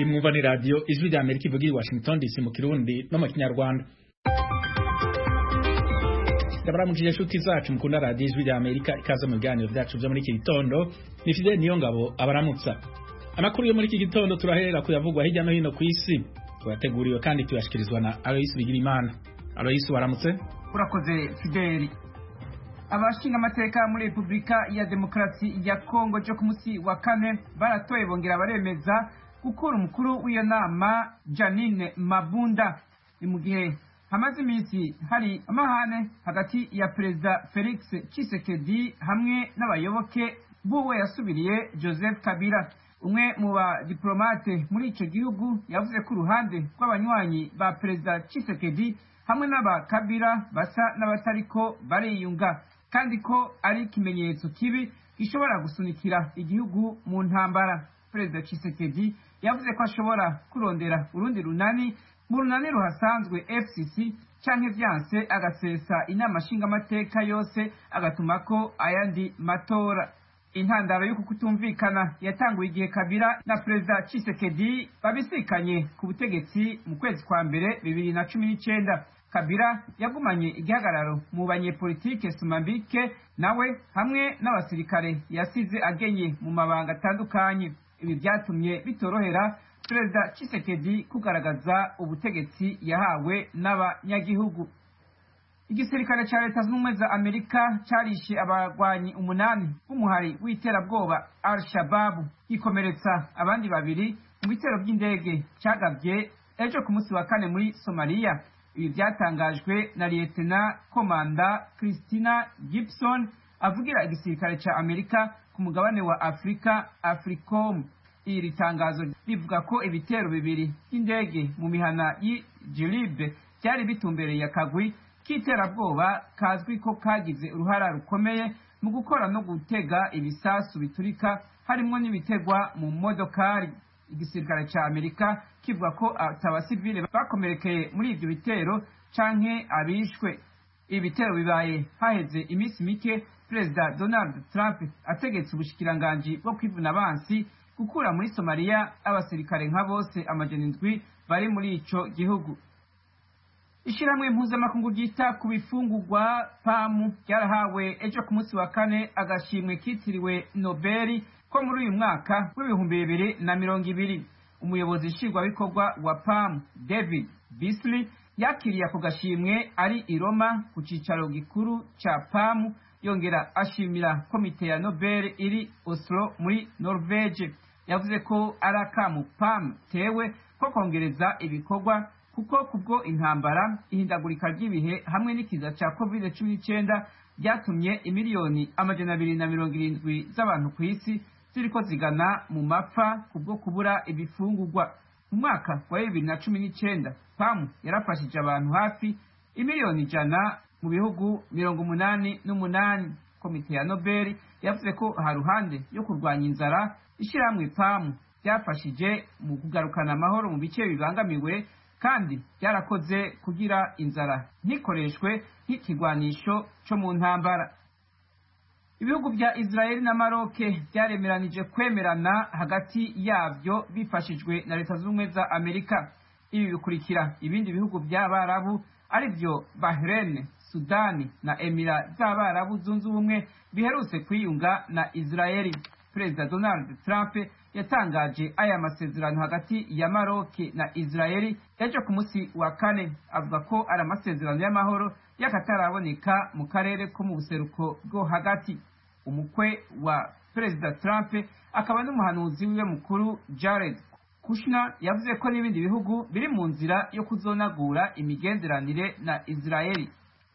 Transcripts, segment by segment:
iyi mwumva ni radiyo ijwi rya amerika ivuga i washington dc mu kirundi no mu kinyarwanda ndabaramukije inshuti zacu mukunda radiyo ijwi rya amerika ikaze mu biganiro byacu byo muri iki gitondo ni fideli niyo ngabo abaramutsa amakuru yo muri iki gitondo turaherera kuyavugwa hirya no hino ku isi turateguriwe kandi tuyashyikirizwa na aloyisi bigirimana aloyisi waramutse urakoze fideli abashinga amateka muri repubulika ya demokarasi ya kongo cyo ku munsi wa kane baratoye bongera baremeza gukura umukuru w'iyo nama janine mabunda ni mu gihe hamaze iminsi hari amahane hagati ya perezida felix Tshisekedi hamwe n'abayoboke b'uwo yasubiriye joseph kabila umwe mu badiplomate muri icyo gihugu yavuze ko uruhande rw'abanywanyi ba perezida Tshisekedi hamwe n'aba kabila basa n'abatariko bariyunga kandi ko ari ikimenyetso kibi gishobora gusunikira igihugu mu ntambara perezida Tshisekedi yavuze ko ashobora kurondera urundi runani mu runani ruhasanzwe fcc canke vyanse agasesa inama nshingamateka yose agatuma ko ayandi matora intandaro y'uku kutumvikana yatanguye igihe kabila na perezida Tshisekedi babisikanye ku butegetsi mu kwezi kwa mbere bibiri na cumi n'icenda kabila yagumanye igihagararo mu banyepolitike sumambike nawe hamwe n'abasirikare yasize agenye mu mabanga atandukanye ibi byatumye bitorohera perezida Tshisekedi kugaragaza ubutegetsi yahawe n'abanyagihugu igisirikare ca leta z'ubumwe za amerika carishe abagwanyi umunani b'umuhari w'iterabwoba al shababu gikomeretsa abandi babiri mu bitero by'indege cagavye ejo ku munsi wa kane muri somaliya ibi byatangajwe na liyetena komanda christina gibson avugira igisirikare ca amerika ku mugabane wa afurika africom iri tangazo rivuga ko ibitero bibiri by'indege mu mihana y'ijiribe byari bitumbereye akagwi k'iterabwoba kazwi ko kagize uruhara rukomeye mu gukora no gutega ibisasu biturika harimwo n'ibitegwa mu modokari igisirikare ca amerika kivuga ko atabasivile bakomerekeye muri ivyo bitero canke abishwe ibi bitero bibaye haheze iminsi mike perezida donald trump ategetse ubushikiranganji bwo kwivuna abansi gukura muri somaliya abasirikare nka bose amajana indwi bari muri ico gihugu ishyirahamwe mpuzamakungu ryita ku bifungurwa pamu ryarahawe ejo ku munsi wa kane agashimwe kitiriwe nobeli ko muri uyu mwaka w'ibihumbi bibiri na mirongo ibiri umuyobozi nshingwabikorwa wa pamu david bisley yakiriye ako gashimwe ari i roma ku cyicaro gikuru cya pamu yongera ashimira komite ya nobel iri oslo muri norvege yavuze ko ari akamu pamu tewe ko kongereza ibikorwa kuko kubwo intambara ihindagurika ry'ibihe hamwe n'ikiza cya covid cumi n'icyenda byatumye imiliyoni amajana abiri na mirongo irindwi z'abantu ku isi ziriko zigana mu mapfa kubwo kubura ibifungurwa mu mwaka wa bibiri na cumi n'icyenda pamu yarafashije abantu hafi imiliyoni ijana mu bihugu mirongo umunani n'umunani komite ya nobel yavuze ko haruhande yo kurwanya inzara ishyirahamwe pamu byafashije mu kugarukana amahoro mu bice bibangamiwe kandi byarakoze kugira inzara ntikoreshwe nk'ikigwanisho cyo mu ntambara ibihugu bya israeli na maroke byaremeranije kwemerana hagati yabyo bifashijwe na leta z'ubumwe za amerika ibi bikurikira ibindi bihugu by'abarabu ari byo bahrain sudani na emira z'abarabu zunze ubumwe biherutse kwiyunga na israeli perezida donald trump yatangaje aya masezerano hagati ya maroke na israeli ejo ku munsi wa kane avuga ko ari amasezerano y'amahoro y'akataraboneka mu karere ko mu buseruko bwo hagati umukwe wa perezida trump akaba n'umuhanuzi wiwe mukuru jared kushner yavuze ko n'ibindi bihugu biri mu nzira yo kuzonagura imigenderanire na israeli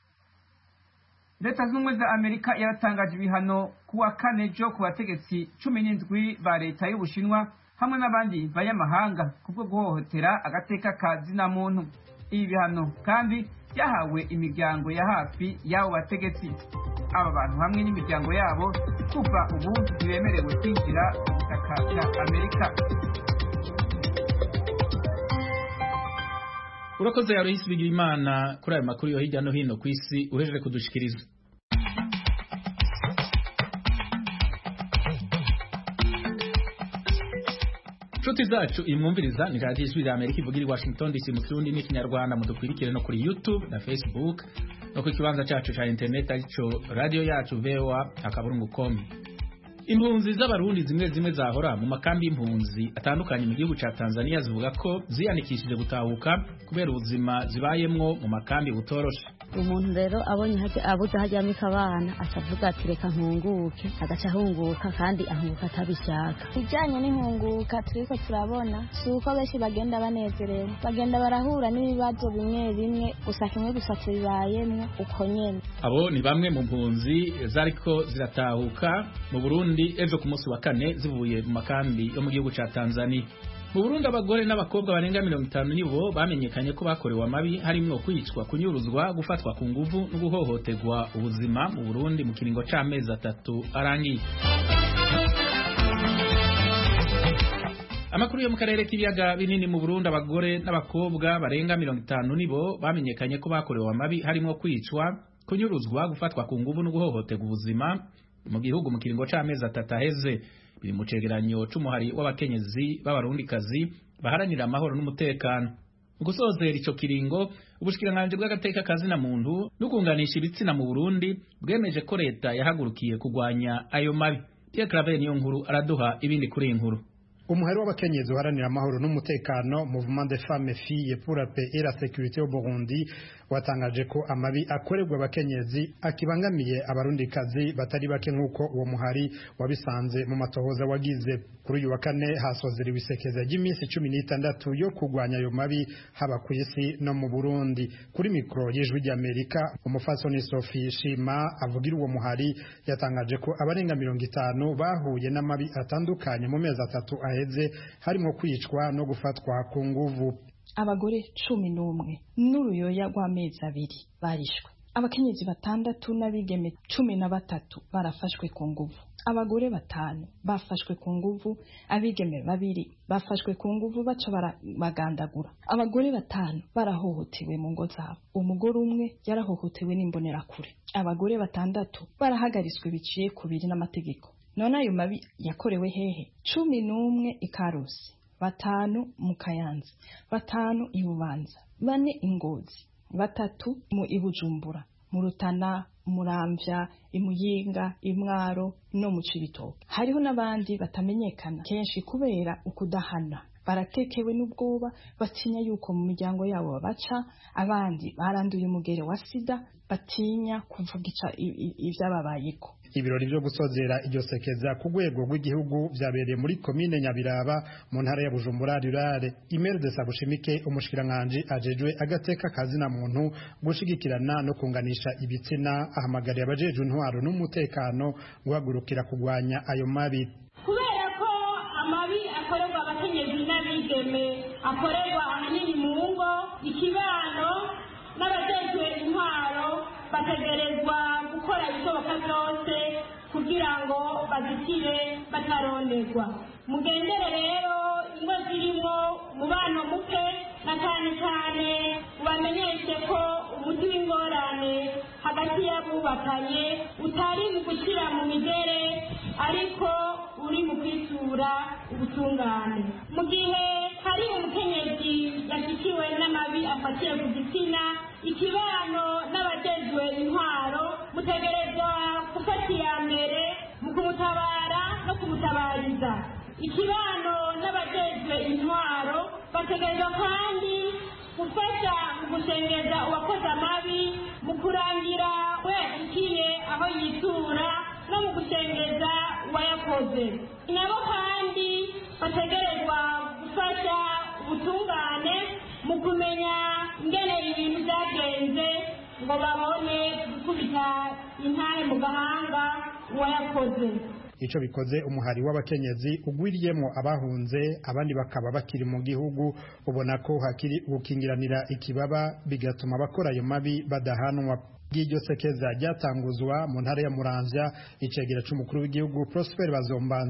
leta z'ubumwe za amerika yaratangaje ibihano kuwa kane jo ku bategetsi cumi n'indwi ba leta y'ubushinwa hamwe n'abandi banyamahanga kubwo guhohotera agateka ka zina muntu ibi bihano kandi byahawe imiryango ya hafi y'abo bategetsi aba bantu hamwe n'imiryango yabo kuva ubu ntibemerewe kwinjira ku butaka bwa amerika urakoze yarohisi bigira imana kuri ayo makuru yo hirya no hino ku isi uhejeje kudushikiriza nshuti zacu imwumviriza ni radiyo ijwi rya amerika ivugira i washington dc mu kirundi n'ikinyarwanda mudukwirikire no kuri youtube na facebook no ku kibanza cyacu cya interineti aricyo radiyo yacu voa akaburungu komi impunzi z'abarundi zimwe zimwe zahora mu makambi y'impunzi atandukanye mu gihugu cya tanzania zivuga ko ziyandikishije gutahuka kubera ubuzima zibayemwo mu makambi butoroshe umuntu rero abonye abuze hajyamo ikabana acavuga ati reka nkunguke agaca ahunguka kandi ahunguka atabishaka ijyanye n'inkunguka turiko turabona si uko benshi bagenda banezerewe bagenda barahura n'ibibazo bimwe bimwe gusa kimwe gusa tubibayemwo uko nyene abo ni bamwe mu mpunzi zariko ziratahuka mu burundi ejo ku munsi wa kane zivuye mu makambi yo mu gihugu ca tanzania mu Burundi abagore n'abakobwa barenga mirongo itanu nibo bamenyekanye ko bakorewe amabi harimwo kwicwa kunyuruzwa gufatwa ku nguvu no guhohoterwa ubuzima mu Burundi mu kiringo c'amezi atatu arangiye amakuru yo mu karere k'ibiyaga binini mu Burundi abagore n'abakobwa barenga mirongo itanu nibo bamenyekanye ko bakorewe amabi harimwo kwicwa kunyuruzwa gufatwa ku nguvu no guhohoterwa ubuzima mu gihugu mu kiringo c'amezi atatu aheze biri mu cegeranyo c'umuhari w'abakenyezi b'abarundikazi baharanira amahoro n'umutekano mu gusozera ico kiringo ubushikiranganji bw'agateka kazina muntu no kunganisha ibitsina mu Burundi bwemeje ko leta yahagurukiye kugwanya ayo mabi Pierre Claver niyo nkuru araduha ibindi kuri iyi nkuru umuhari w'abakenyezi uharanira amahoro n'umutekano mouvement des femmes filles pour la paix et la sécurité au Burundi watangaje ko amabi akorerwa abakenyezi akibangamiye abarundikazi batari bake nk'uko uwo muhari wabisanze mu matohoza wagize kuri uyu wa kane hasozera ibisekeza ry'iminsi cumi n'itandatu yo kurwanya ayo mabi haba ku isi no mu Burundi kuri mikoro y'ijwi ry'Amerika umufasoni Sophie Shima avugira uwo muhari yatangaje ko abarenga mirongo itanu bahuye n'amabi atandukanye mu mezi atatu aheze harimo kwicwa no gufatwa ku nguvu abagore cumi n'umwe n'uruyoya rw'amezi abiri barishwe abakenyezi batandatu n'abigeme cumi na batatu barafashwe ku nguvu abagore batanu bafashwe ku nguvu abigeme babiri bafashwe ku nguvu baca barabagandagura abagore batanu barahohotewe mu ngo zabo umugore umwe yarahohotewe n'imbonerakure abagore batandatu barahagariswe biciye ku biri n'amategeko none ayo mabi yakorewe hehe cumi n'umwe ikarusi batanu mu kayanza batanu i bubanza bane ingozi batatu mu ibujumbura mu rutana muramvya imuyinga imwaro no mu cibitoke hariho n'abandi batamenyekana kenshi kubera ukudahana baratekewe n'ubwoba batinya yuko mu miryango yabo babaca abandi baranduye umugere wa sida batinya kuvuga ivyababayeko ibirori byo gusozera iryo sekeza ku rwego rw'igihugu byabereye muri komine nyabiraba mu ntara ya bujumbura rurare imeri de sabushimike umushikiranganji ajejwe agateka kazina muntu gushigikirana no kunganisha ibitsina ahamagariye abajejwe intwaro n'umutekano guhagurukira kugwanya ayo mabi kubera ko amabi akorerwa abakenyezi n'abigeme akorerwa ahanini mu ngo ikibano n'abajejwe intwaro bategerezwa gukora ibishoboka byose kugira ngo bazitire bataronderwa mugendere rero ingo zirimo umubano muke na cyane cyane ubamenyeshe ko umuti w'ingorane hagati y'abubakanye utari mu gushyira mu migere ariko uri mu kwitura ubutungane mu gihe hari umukenyezi yashyikiwe n'amabi afatiye ku gitsina ikibano n'abajejwe intwaro mutegerezwa gufata iya mbere mu kumutabara no kumutabariza ikibano n'abajejwe intwaro bategerezwa kandi gufasha mu gushengeza uwakoze amabi mu kurangira we yashyikiye aho yitura no mu gushengeza uwayakoze nabo kandi bategerezwa gufasha ubutungane mu kumenya ingene ibintu byagenze ngo babone gukubita intare mu gahanga uwayakoze ico bikoze umuhari w'abakenyezi ugwiriyemwo abahunze abandi bakaba bakiri mu gihugu ubona ko hakiri gukingiranira ikibaba bigatuma abakora ayo mabi badahanwa ry'iryo sekeza ryatanguzwa mu ntara ya Muramvya icegera c'umukuru w'igihugu Prosper Bazombanza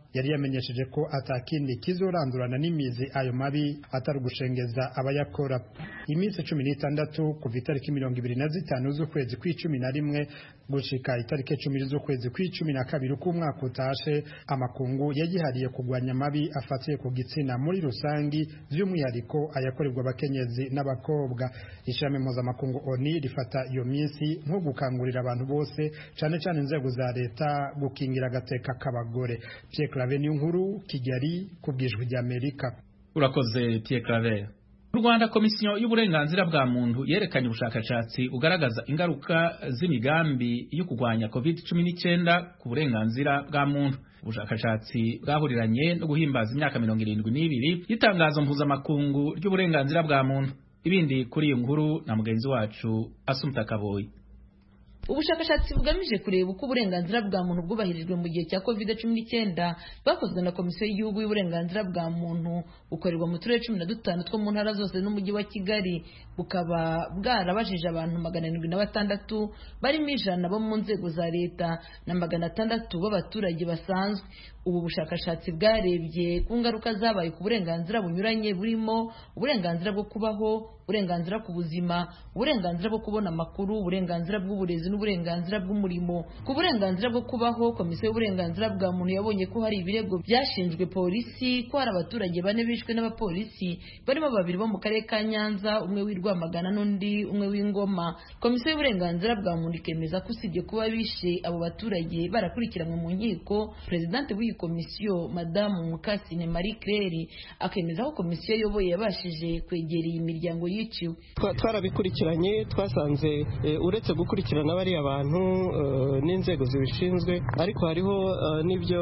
yari yamenyesheje ko atakindi kizorandurana n'imizi ayo mabi atari ugushengeza abayakora iminsi cumi n'itandatu kuva itariki mirongo ibiri na zitanu z'ukwezi kw'icumi na rimwe gushika itariki cumi z'ukwezi kw'icumi na kabiri k'umwaka utashe amakungu yagihariye kurwanya amabi afatiye ku gitsina muri rusangi by'umwihariko ayakorerwa abakenyezi n'abakobwa ishami mpuzamakungu oni rifata iyo minsi nko gukangurira abantu bose cyane cyane inzego za leta gukingira agateka k'abagore Pierre Claver niyo nkuru Kigali ku bwijwi ry'Amerika urakoze Pierre Claver mu Rwanda komisiyo y'uburenganzira bwa muntu yerekanye ubushakashatsi bugaragaza ingaruka z'imigambi yo kurwanya covid-19 ku burenganzira bwa muntu ubushakashatsi bwahuriranye no guhimbaza imyaka mirongo irindwi n'ibiri y'itangazo mpuzamakungu ry'uburenganzira bwa muntu ibindi kuri iyo nkuru na mugenzi wacu Asumta Kaboyi ubushakashatsi bugamije kureba uko uburenganzira bwa muntu bwubahirijwe mu gihe cya covid cumi n'icyenda bwakozwe na komisiyo y'igihugu y'uburenganzira bwa muntu bukorerwa mu turere cumi na dutanu two mu ntara zose n'umujyi wa kigali bukaba bwarabajije abantu magana arindwi na batandatu barimo ijana bo mu nzego za leta na magana atandatu b'abaturage basanzwe ubu bushakashatsi bwarebye ku ngaruka zabaye ku burenganzira bunyuranye burimo uburenganzira bwo kubaho uburenganzira ku buzima uburenganzira bwo kubona amakuru uburenganzira bw'uburezi n'uburenganzira bw'umurimo ku burenganzira bwo kubaho komisiyo y'uburenganzira bwa muntu yabonye ko hari ibirego byashinjwe polisi ko hari abaturage bane bishwe n'abapolisi barimo babiri bo mu karere ka nyanza umwe w'i rwamagana n'undi umwe w'ingoma komisiyo y'uburenganzira bwa muntu ikemeza ko usibye kuba bishe abo baturage barakurikiranwe mu nkiko perezidante w'iyi komisiyo madamu mukasine marie claire akemeza ko komisiyo ayoboye yabashije kwegera iyi miryango yiciwe twarabikurikiranye twasanze uretse gukurikirana bariya bantu n'inzego zibishinzwe ariko hariho n'ibyo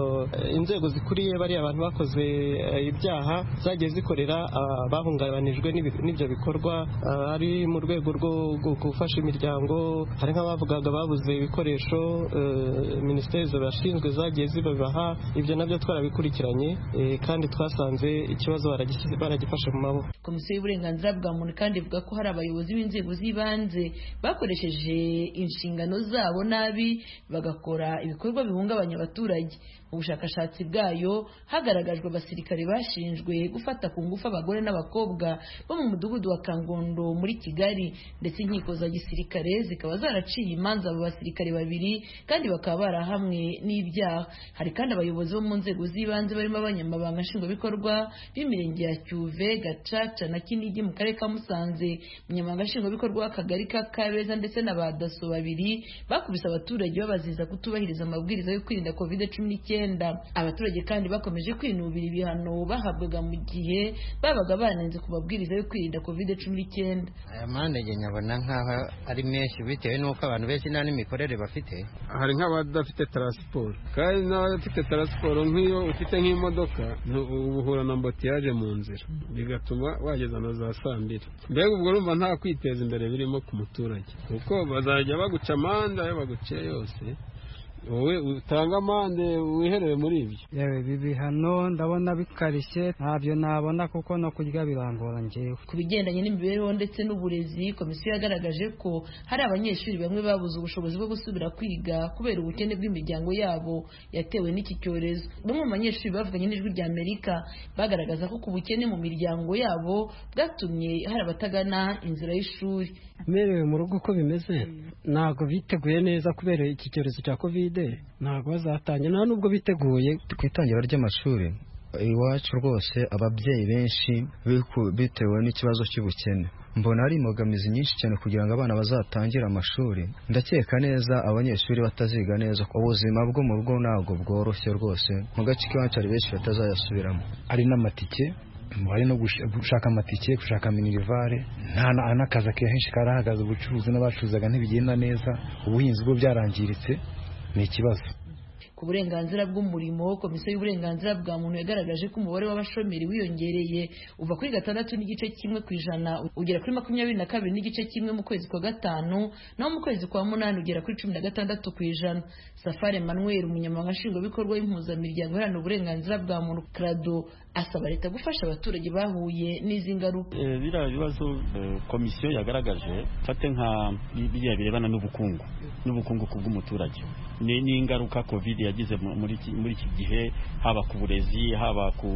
inzego zikuriye bariya bantu bakoze ibyaha zagiye zikorera bahungabanijwe n'ibyo bikorwa ari mu rwego rwo gufasha imiryango hari nk'abavugaga babuze ibikoresho minisiteri zibashinzwe zagiye zibabaha ibyo nabyo twarabikurikiranye kandi twasanze ikibazo baragifashe mu maboko komisiyo y'uburenganzira bwa muntu kandi ivuga ko hari abayobozi b'inzego z'ibanze bakoresheje inshingano zabo nabi bagakora ibikorwa bihungabanya abaturage mu bushakashatsi bwayo hagaragajwe abasirikare bashinjwe gufata ku ngufu abagore n'abakobwa bo mu mudugudu wa kangondo muri kigali ndetse inkiko za gisirikare zikaba zaraciye imanza abo basirikare babiri kandi bakaba barahamwe n'ibyaha hari kandi abayobozi bo mu nzego z'ibanze barimo abanyamabanga nshingwabikorwa b'imirenge ya cyuve gacaca na kinigi mu karere ka musanze umunyamabanga nshingwabikorwa w'akagari ka kabeza ndetse na ba daso babiri bakubise abaturage babaziza kutubahiriza amabwiriza yo kwirinda covid cumi n'icyenda abaturage kandi bakomeje kwinubira ibihano bahabwaga mu gihe babaga banenze ku mabwiriza yo kwirinda covid cumi n'icyenda aya mpande nyabona nk'aho ari menshi bitewe n'uko abantu benshi nta n'imikorere bafite hari nk'abadafite taransiporo kandi n'abadafite taransiporo nk'iyo ufite nk'imodoka uhura na mbotiyaje mu nzira bigatuma wageza na za saa mbiri mbega ubwo urumva nta kwiteza imbere birimo ku muturage kuko bazajya baguca amande ayo baguciye yose wowe utanga amande wiherere muri ibyo yewe ibi bihano ndabona bikarishye ntabyo nabona kuko no kurya birangora ngewe ku bigendanye n'imibereho ndetse n'uburezi komisiyo yagaragaje ko hari abanyeshuri bamwe babuze ubushobozi bwo gusubira kwiga kubera ubukene bw'imiryango yabo yatewe n'iki cyorezo bamwe mu banyeshuri bavuganye n'ijwi rya amerika bagaragaza ko ku bukene mu miryango yabo bwatumye hari abatagana inzira y'ishuri merewe mu rugo uko bimeze ntabwo biteguye neza kubera iki cyorezo cya kovide ntabwo bazatangira nta nubwo biteguye ku itangira ry'amashuri iwacu rwose ababyeyi benshi bitewe n'ikibazo cy'ubukene mbona ari imbogamizi nyinshi cyane kugira ngo abana bazatangire amashuri ndakeka neza abanyeshuri bataziga neza ubuzima bwo mu rugo ntabwo bworoshye rwose mu gace k'iwacu hari benshi batazayasubiramo ari n'amatike bari no gushaka amatike gushaka minirivare nta n'akazi akenshi karahagaze ubucuruzi n'abacuruzaga ntibigenda neza ubuhinzi bwo byarangiritse ni ikibazo ku burenganzira bw'umurimo komisiyo y'uburenganzira bwa muntu yagaragaje ko umubare w'abashomeri wiyongereye uva kuri gatandatu n'igice kimwe ku ijana ugera kuri makumyabiri na kabiri n'igice kimwe mu kwezi kwa gatanu naho mu kwezi kwa munani ugera kuri cumi na gatandatu ku ijana safari emmanuel umunyamabanga nshingwabikorwa w'impuzamiryango iharanira uburenganzira bwa muntu krado asaba leta gufasha abaturage bahuye n'izi ngaruka biriya bibazo komisiyo yagaragaje fate nka biriya birebana n'ubukungu n'ubukungu ku bw'umuturage ni ingaruka covid yagize muri iki gihe haba ku burezi haba ku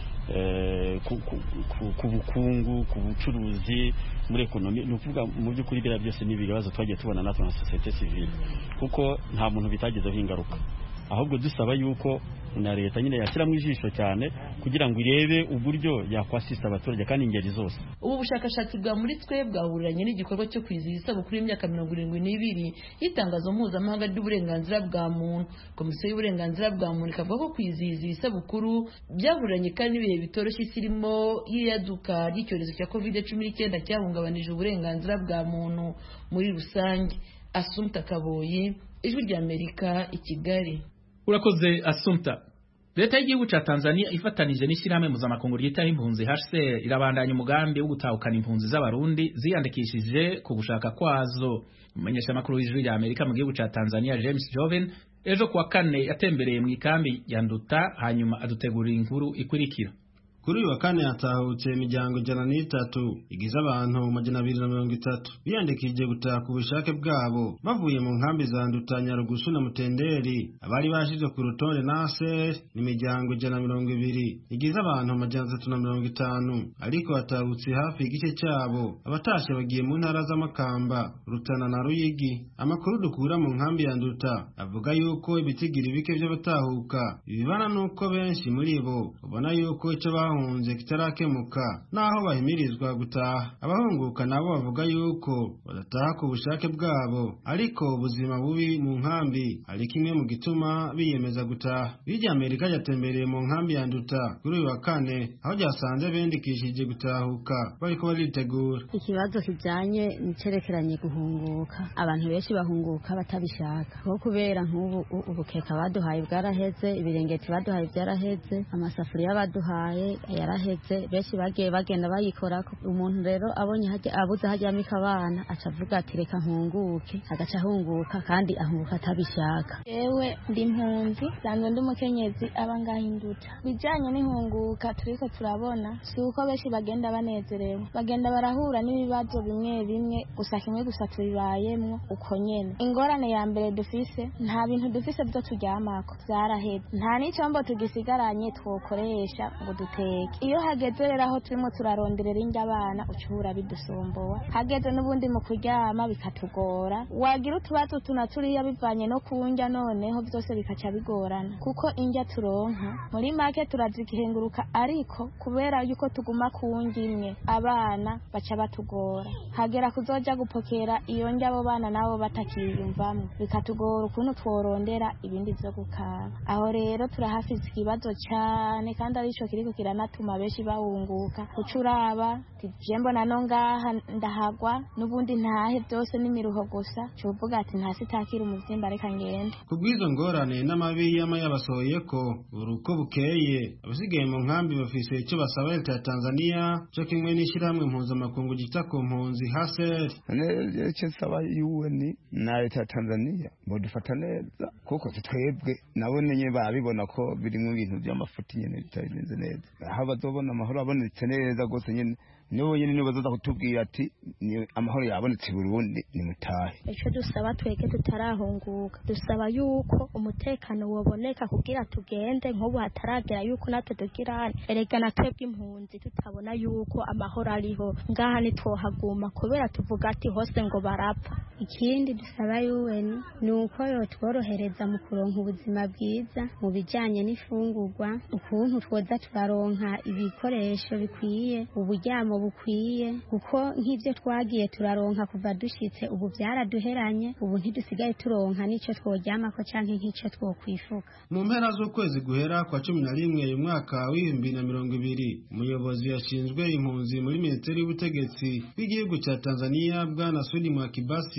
ku bukungu ku bucuruzi muri ekonomi ni ukuvuga mu by'ukuri biriya byose ni ibibazo twagiye tubona natwe nka sosiyete sivile kuko nta muntu bitagezeho ingaruka ahubwo dusaba yuko na leta nyine yashyiramo ijisho cyane kugira ngo irebe uburyo yakwasisa abaturage kandi ingeri zose ubu bushakashatsi bwa muri twe bwahuriranye n'igikorwa cyo kwizihiza isabukuru y'imyaka mirongo irindwi n'ibiri y'itangazo mpuzamahanga ry'uburenganzira bwa muntu komisiyo y'uburenganzira bwa muntu ikavuga ko kwizihiza iyi sabukuru byahuriranye kandi n'ibihe bitoroshye isi irimo y'iyaduka ry'icyorezo cya covid cumi n'icyenda cyahungabanije uburenganzira bwa muntu muri rusange asumta kaboyi ijwi ry'amerika i kigali urakoze asumta leta y'igihugu cya tanzania ifatanije n'ishyirahamwe mpuzamakungu ryitaho impunzi hcr irabandanya umugambi wo gutahukana impunzi z'abarundi ziyandikishije ku gushaka kwazo umumenyeshamakuru w'ijwi rya amerika mu gihugu cya tanzania james joven ejo kuwa kane yatembereye mu ikambi ya nduta hanyuma adutegurira inkuru ikurikira kuri uyu wa kane hatahutse imiryango ijana n'itatu igize abantu majana abiri na mirongo itatu biyandikishije gutaha ku bushake bwabo bavuye mu nkambi za nduta nyarugusu na mutenderi abari bashyizwe ku rutonde na aser ni imiryango ijana na mirongo ibiri igize abantu majana atatu na mirongo itanu ariko hatahutse hafi igice cyabo abatashe bagiye mu ntara z'amakamba rutana na ruyigi amakuru dukura mu nkambi ya nduta avuga yuko ibitigiri bike by'abatahuka bibana n'uko benshi muri bo babona yuko icyo bahunze kitarakemuka naho bahimirizwa gutaha abahunguka nabo bavuga yuko badataha ku bushake bwabo ariko ubuzima bubi mu nkambi ari kimwe mu gituma biyemeza gutaha bijya amerika ryatembereye mu nkambi ya nduta kuri uyu wa kane aho ryasanze bendikishije gutahuka bariko baritegura ikibazo kijanye nicerekeranye guhunguka abantu benshi bahunguka batabishaka kuko kubera nk'ubu ubukeka baduhaye bwaraheze ibirengeti baduhaye byaraheze amasafuriya baduhaye yaraheze benshi bagiye bagenda bayikorako umuntu rero abonye abuze hajyamika abana aca avuga ati reka nkunguke agaca ahunguka kandi ahunguka atabishaka yewe ndi impunzi sanzwe ndi umukenyezi aba ngaho induta bijanye n'ihunguka turiko turabona si uko benshi bagenda banezerewe bagenda barahura n'ibibazo bimwe bimwe gusa kimwe gusa tubibayemwo uko nyene ingorane ya mbere dufise nta bintu dufise vyo turyamako vyaraheze nta n'icombo tugisigaranye twokoresha ngo duteke iyo hageze rero aho turimo turaronderera indya abana ucubura bidusumbuwa hageze n'ubundi mu kuryama bikatugora wagira utubazo tuna turiya bivanye no kundya noneho byose bikaca bigorana kuko indya turonka muri make turazigihenguruka ariko kubera yuko tuguma ku ndya imwe abana baca batugora hagera kuzoja gupokera iyo ndya abo bana nabo batakiyumvamo bikatugora ukuntu tworondera ibindi vyo gukaba aho rero turahafise ikibazo cane kandi arico kiriko kiranatuma benshi bahunguka ucuraba je mbona no ngaha ndahagwa n'ubundi ntahe byose n'imiruho gusa cuvuga ati ntasi takira umuvyimba reka ngende kubw'izo ngorane n'amabi yama yabasohoye ko buri uko bukeye abasigaye mu nkambi bafise icyo basaba leta ya tanzania cyo kimwe n'ishyirahamwe mpuzamakungu gita ku mpunzi haseri icyo nsaba yuweni na leta ya tanzania bodufata neza kuko twebwe nabo nyine barabibona ko birimo ibintu by'amafuti nyine bitabigenze neza aho bazobona amahoro abonetse neza rwose nyine nibo nyine nibo bazaza kutubwira ati ni amahoro yabonetse Burundi ni mutahe icyo dusaba twege tutarahunguka dusaba yuko umutekano woboneka kugira tugende nk'ubu hataragera yuko natwe tugira hano erega na twebwe impunzi tutabona yuko amahoro ariho ngaha ntitwohaguma kubera tuvuga ati hose ngo barapfa ikindi dusaba yuweni ni uko yotworohereza mu kuronka ubuzima bwiza mu bijyanye n'ifungurwa ukuntu twoza turaronka ibikoresho bikwiye uburyamo bukwiye kuko nk'ibyo twagiye turaronka kuva dushitse ubu byaraduheranye ubu ntidusigaye turonka n'icyo tworyamako cyangwa nk'icyo twokwifuka mu mpera z'ukwezi guhera kwa cumi na rimwe uyu mwaka w'ibihumbi na mirongo ibiri umuyobozi yashinzwe impunzi muri minisiteri y'ubutegetsi bw'igihugu cya tanzania bwana sudi mwakibasi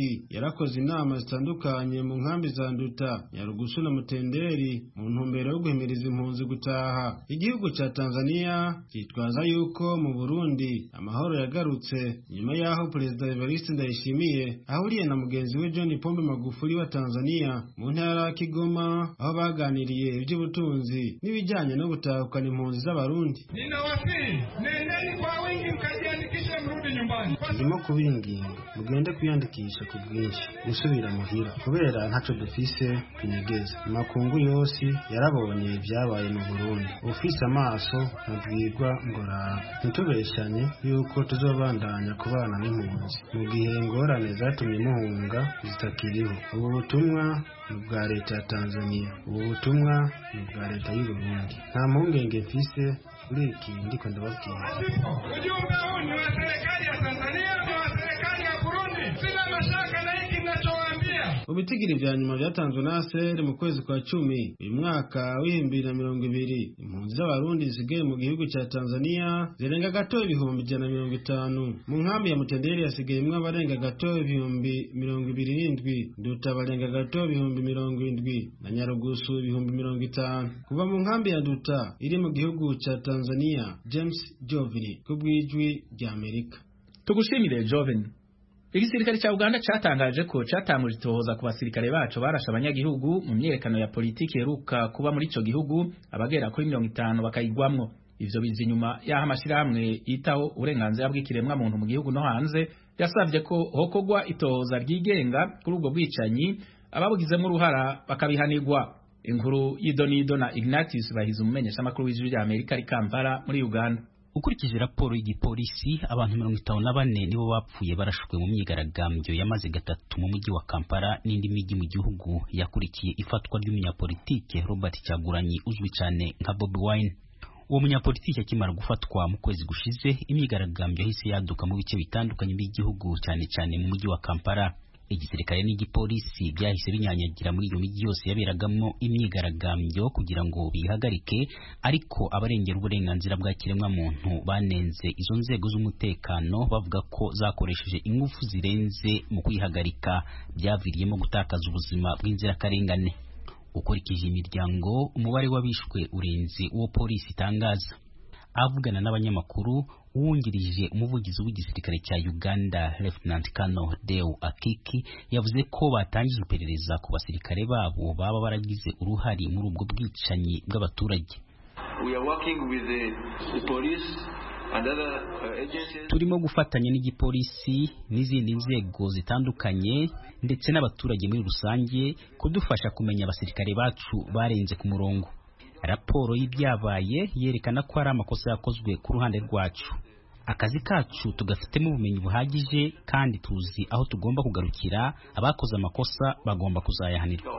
Burundi yarakoze inama zitandukanye mu nkambi za Nduta Nyarugusu na Mutenderi mu ntumbero yo guhimiriza impunzi gutaha igihugu ca Tanzania cyitwaza yuko mu Burundi amahoro yagarutse nyuma yaho Perezida Evariste Ndayishimiye ahuriye na mugenzi we John Pombe Magufuli wa Tanzania mu ntara ya Kigoma aho baganiriye iby'ubutunzi n'ibijyanye no gutahukana impunzi z'abarundi Ninawasihi, nendeni kwa wingi mkajiandikishe mrudi nyumbani. turimo kubinginga mugende kwiyandikisha ku bwinshi gusubira muhira kubera ntaco dufise twinegeza amakungu yose yarabonye ibyabaye mu burundi ufise amaso ntabwirwa ngo raba ntitubeshanye yuko tuzobandanya kubana n'impunzi mu gihe ingorane zatumye muhunga zitakiriho ubu butumwa ni ubwa leta ya tanzania ubu butumwa ni ubwa leta y'u burundi nta mpungenge mfise kuri iki ndiko ndababwira Ujumbe huu ni wa serikali ya Tanzania na wa serikali ya Burundi. Sina mashaka na hiki ninachowaambia. mu bitigiri vya nyuma vyatanzwe na ASR mu kwezi kwa cumi uyu mwaka w'ibihumbi bibiri na mirongo ibiri impunzi z'abarundi zisigaye mu gihugu ca tanzania zirenga gato ibihumbi ijana na mirongo itanu mu nkambi ya mutenderi hasigayemwo abarenga gato ibihumbi mirongo ibiri n'indwi nduta barenga gato ibihumbi mirongo indwi na nyarugusu ibihumbi mirongo itanu kuva mu nkambi ya nduta iri mu gihugu ca tanzania james jovini ku bw'ijwi rya amerika tugushimire joven igisirikare cya uganda cyatangaje ko cyatanguje itohoza ku basirikare bacu barashe abanyagihugu mu myerekano ya politiki iheruka kuba muri ico gihugu abagera kuri mirongo itanu bakayigwamwo ivyo biza inyuma y'aho amashyirahamwe yitaho uburenganzira bw'ikiremwa muntu mu gihugu no hanze yasavye ko hokogwa itohoza ryigenga kuri ubwo bwicanyi ababugizemo uruhara bakabihanirwa inkuru y'idonido na ignatius bahize umumenyeshamakuru w'ijwi rya amerika ari kampala muri uganda ukurikije raporo y'igipolisi abantu mirongo itanu na bane nibo bapfuye barashwe mu myigaragambyo yamaze gatatu mu mujyi wa kampala n'indi mijyi mu gihugu yakurikiye ifatwa ry'umunyapolitike robert cyaguranyi uzwi cyane nka bobi wine uwo munyapolitiki akimara gufatwa mu kwezi gushize imyigaragambyo yahise yaduka mu bice bitandukanye by'igihugu cyane cyane mu mujyi wa kampala igisirikare n'igipolisi byahise binyanyagira muri iyo mijyi yose yaberagamo imyigaragambyo kugira ngo bihagarike ariko abarengera uburenganzira bwa kiremwamuntu banenze izo nzego z'umutekano bavuga ko zakoresheje ingufu zirenze mu kwihagarika byaviriyemo gutakaza ubuzima bw'inzirakarengane ukurikije imiryango umubare w'abishwe urenze uwo polisi itangaza avugana n'abanyamakuru uwungirije umuvugizi w'igisirikare cya Uganda Lieutenant Colonel Deo Akiki yavuze ko batangije iperereza ku basirikare babo baba baragize uruhare muri ubwo bwicanyi bw'abaturage We are working with the, the police and other uh, agencies. turimo gufatanya n'igipolisi n'izindi nzego zitandukanye ndetse n'abaturage muri rusange kudufasha kumenya abasirikare bacu barenze ku murongo raporo y'ibyabaye yerekana ko hari amakosa yakozwe ku ruhande rwacu akazi kacu tugafitemo ubumenyi buhagije kandi tuzi aho tugomba kugarukira abakoze amakosa bagomba kuzayahanirwa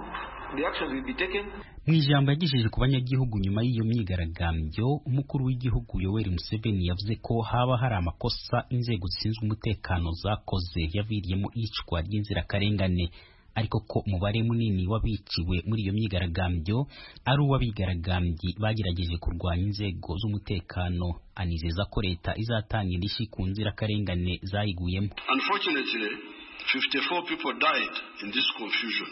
The actions will be taken. mu ijambo yagejeje ku banyagihugu nyuma y'iyo myigaragambyo umukuru w'igihugu yoweri museveni yavuze ko haba hari amakosa inzego zishinzwe umutekano zakoze yaviriyemo iyicwa ry'inzirakarengane ariko ko umubare munini w'abiciwe muri iyo myigaragambyo ari uw'abigaragambyi bagerageje kurwanya inzego z'umutekano anizeza ko leta izatanga indishyi ku nzirakarengane zayiguyemo Unfortunately, 54 people died in this confusion.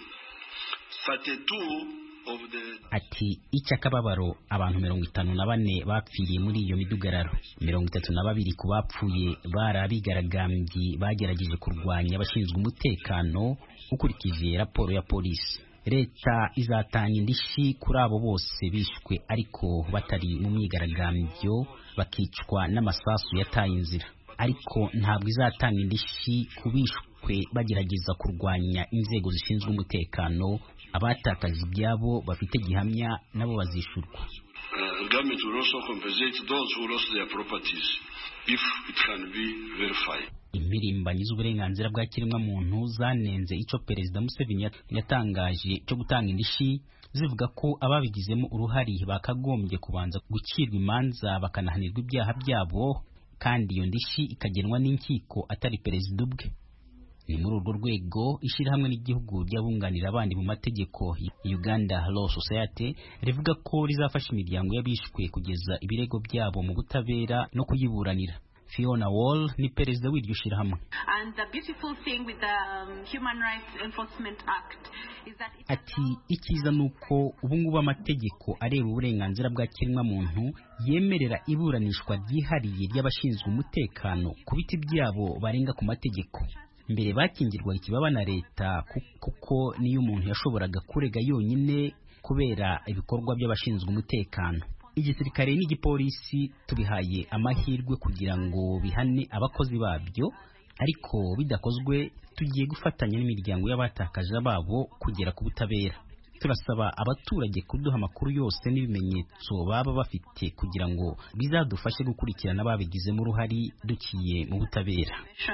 32 of the ati icy'akababaro abantu mirongo itanu na bane bapfiriye muri iyo midugararo mirongo itatu na babiri ku bapfuye bari abigaragambyi bagerageje kurwanya abashinzwe umutekano ukurikije raporo ya polisi leta izatanga indishyi kuri abo bose bishwe ariko batari mu myigaragambyo bakicwa n'amasasu yataye inzira ariko ntabwo izatanga indishyi ku bishwe bagerageza kurwanya inzego zishinzwe umutekano abatakaje ibyabo bafite gihamya nabo bazishurwa uh, government will also compensate those who lost their properties if it can be verified. impirimbanyi z'uburenganzira bwa kiremwamuntu zanenze icyo perezida museveni yat- yatangaje cyo gutanga indishyi zivuga ko ababigizemo uruhare bakagombye kubanza gucirwa imanza bakanahanirwa ibyaha byabo kandi iyo ndishyi ikagenwa n'inkiko atari perezida ubwe ni muri urwo rwego ishyirahamwe ry'igihugu ry'abunganira abandi mu mategeko Uganda Law Society rivuga ko rizafasha imiryango y'abishwe kugeza ibirego byabo mu butabera no kuyiburanira fiona wall ni perezida w'iryo shyirahamwe ati icyiza ni uko ubungubu amategeko areba uburenganzira bwa kiremwamuntu yemerera iburanishwa ryihariye ry'abashinzwe umutekano ku biti byabo barenga ku mategeko mbere bakingirwaga ikibaba na leta kuko niyo umuntu yashoboraga kurega yonyine kubera ibikorwa by'abashinzwe umutekano igisirikare n'igipolisi tubihaye amahirwe kugira ngo bihane abakozi babyo ariko bidakozwe tugiye gufatanya n'imiryango y'abatakaje babo kugera ku butabera turasaba abaturage kuduha amakuru yose n'ibimenyetso baba bafite kugira ngo bizadufashe gukurikirana ababigizemo uruhari dukiye mu butabera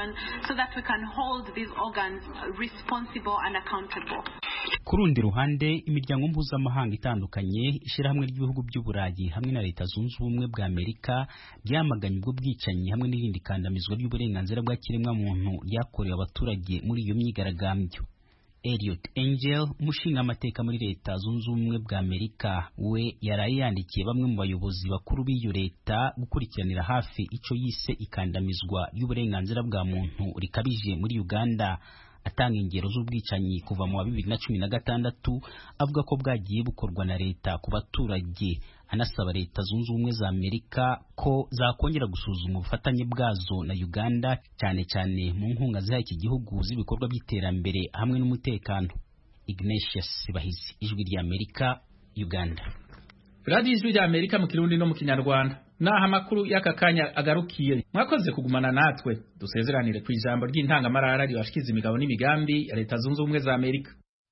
ku rundi ruhande imiryango mpuzamahanga itandukanye ishyirahamwe ry'ibihugu by'uburayi hamwe na leta zunze ubumwe bwa amerika byamaganye ubwo bwicanyi hamwe n'irindi kandamizwa ry'uburenganzira bwa kiremwamuntu ryakorewe abaturage muri iyo myigaragambyo Elliot Angel umushingamateka muri leta zunze ubumwe bwa Amerika we yaraye yandikiye bamwe mu bayobozi bakuru b'iyo leta gukurikiranira hafi icyo yise ikandamizwa ry'uburenganzira bwa muntu rikabije muri Uganda atanga ingero z'ubwicanyi kuva mu wa bibiri na cumi na gatandatu avuga ko bwagiye bukorwa na leta ku baturage anasaba leta zunze ubumwe za amerika ko zakongera gusuzuma ubufatanye bwazo na uganda cyane cyane mu nkunga ziha iki gihugu z'ibikorwa by'iterambere hamwe n'umutekano ignatius bahizi ijwi rya amerika uganda radiyo ijwi rya amerika mu kirundi no mu kinyarwanda naho amakuru y'aka kanya agarukiye mwakoze kugumana natwe dusezeranire ku ijambo ry'intangamarara ribashikiza imigabo n'imigambi ya leta zunze ubumwe za amerika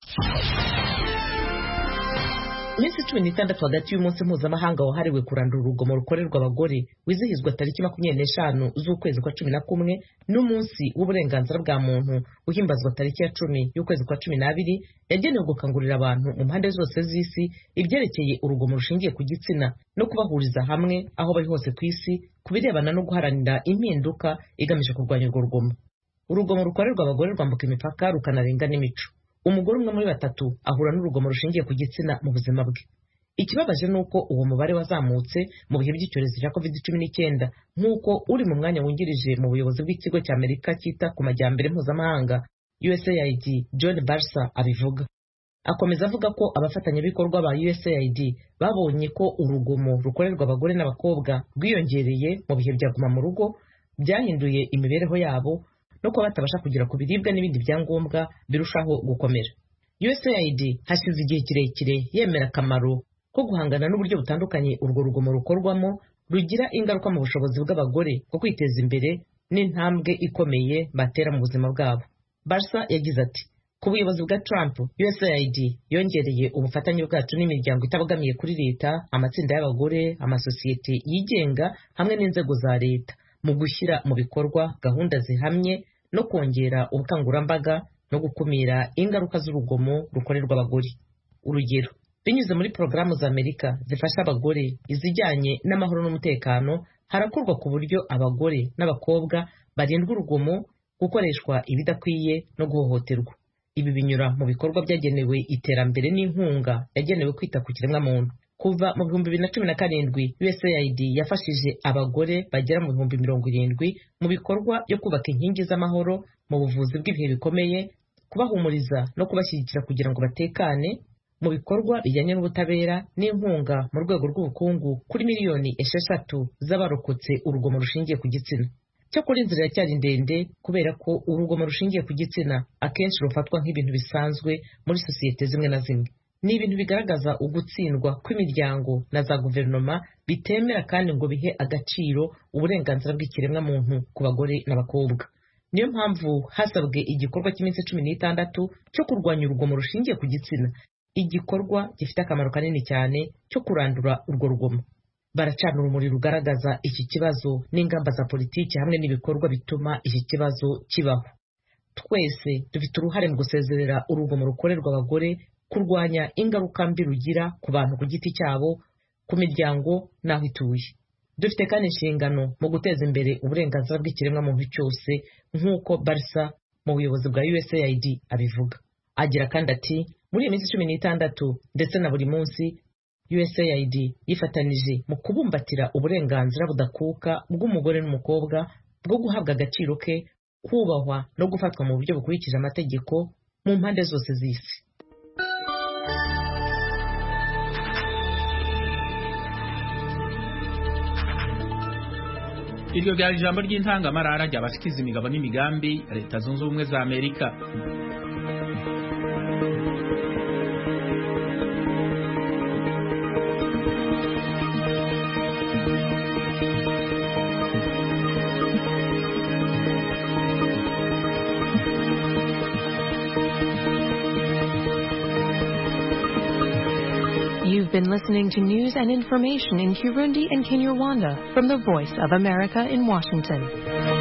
iminsi cumi n'itandatu hagati y'umunsi mpuzamahanga wahariwe kurandura urugomo rukorerwa abagore wizihizwa tariki makumyabiri n'eshanu z'ukwezi kwa cumi na kumwe n'umunsi w'uburenganzira bwa muntu uhimbazwa tariki ya cumi y'ukwezi kwa cumi n'abiri yagenewe gukangurira abantu mu mpande zose z'isi ibyerekeye urugomo rushingiye ku gitsina no kubahuriza hamwe aho bari hose ku isi ku birebana no guharanira impinduka igamije kurwanya urwo rugomo urugomo rukorerwa abagore rwambuka imipaka rukanarenga n'imico umugore umwe muri batatu ahura n'urugomo rushingiye ku gitsina mu buzima bwe ikibabaje ni uko uwo mubare wazamutse mu bihe by'icyorezo cya covid cumi n'icyenda nk'uko uri mu mwanya wungirije mu buyobozi bw'ikigo cya amerika cyita ku majyambere mpuzamahanga usaid john barsa abivuga akomeza avuga ko abafatanyabikorwa ba usaid babonye ko urugomo rukorerwa abagore n'abakobwa rwiyongereye mu bihe bya guma mu rugo byahinduye imibereho yabo no kuba batabasha kugera ku biribwa n'ibindi byangombwa birushaho gukomera usaid hashize igihe kirekire yemera akamaro ko guhangana n'uburyo butandukanye urwo rugomo rukorwamo rugira ingaruka mu bushobozi bw'abagore bwo kwiteza imbere n'intambwe ikomeye batera mu buzima bwabo barsa yagize ati ku buyobozi bwa trump usaid yongereye ubufatanye bwacu n'imiryango itabogamiye kuri leta amatsinda y'abagore amasosiyete yigenga hamwe n'inzego za leta mu gushyira mu bikorwa gahunda zihamye no kongera ubukangurambaga no gukumira ingaruka z'urugomo rukorerwa abagore urugero binyuze muri porogaramu za amerika zifasha abagore izijyanye n'amahoro n'umutekano harakorwa ku buryo abagore n'abakobwa barindwa urugomo gukoreshwa ibidakwiye no guhohoterwa ibi binyura mu bikorwa byagenewe iterambere n'inkunga yagenewe kwita ku kiremwamuntu kuva mu bihumbi bibiri na cumi na karindwi usaid yafashije abagore bagera mu bihumbi mirongo irindwi mu bikorwa byo kubaka inkingi z'amahoro mu buvuzi bw'ibihe bikomeye kubahumuriza no kubashyigikira kugira ngo batekane mu bikorwa bijyanye n'ubutabera n'inkunga mu rwego rw'ubukungu kuri miliyoni esheshatu z'abarokotse urugomo rushingiye ku gitsina cyakora inzira iracyari ndende kubera ko urugomo rushingiye ku gitsina akenshi rufatwa nk'ibintu bisanzwe muri sosiyete zimwe na zimwe ni ibintu bigaragaza ugutsindwa kw'imiryango na za guverinoma bitemera kandi ngo bihe agaciro uburenganzira bw'ikiremwamuntu ku bagore n'abakobwa niyo mpamvu hasabwe igikorwa cy'iminsi cumi n'itandatu cyo kurwanya urugomo rushingiye ku gitsina igikorwa gifite akamaro kanini cyane cyo kurandura urwo rugomo baracana urumuri rugaragaza iki kibazo n'ingamba za politiki hamwe n'ibikorwa bituma iki kibazo kibaho twese dufite uruhare mu gusezerera urugomo rukorerwa abagore kurwanya ingaruka mbi rugira ku bantu ku giti cyabo ku miryango n'aho ituye dufite kandi inshingano mu guteza imbere uburenganzira bw'ikiremwamuntu cyose nk'uko barisa mu buyobozi bwa usaid abivuga agira kandi ati muri iyi minsi cumi n'itandatu ndetse na buri munsi usaid yifatanije mu kubumbatira uburenganzira budakuka bw'umugore n'umukobwa bwo guhabwa agaciro ke kubahwa no gufatwa mu buryo bukurikije amategeko mu mpande zose z'isi iryo ryari ijambo ry'intangamarara ryabashikiza imigabo n'imigambi leta zunze ubumwe za amerika You've been listening to news and information in Kirundi and Kinyarwanda from the Voice of America in Washington.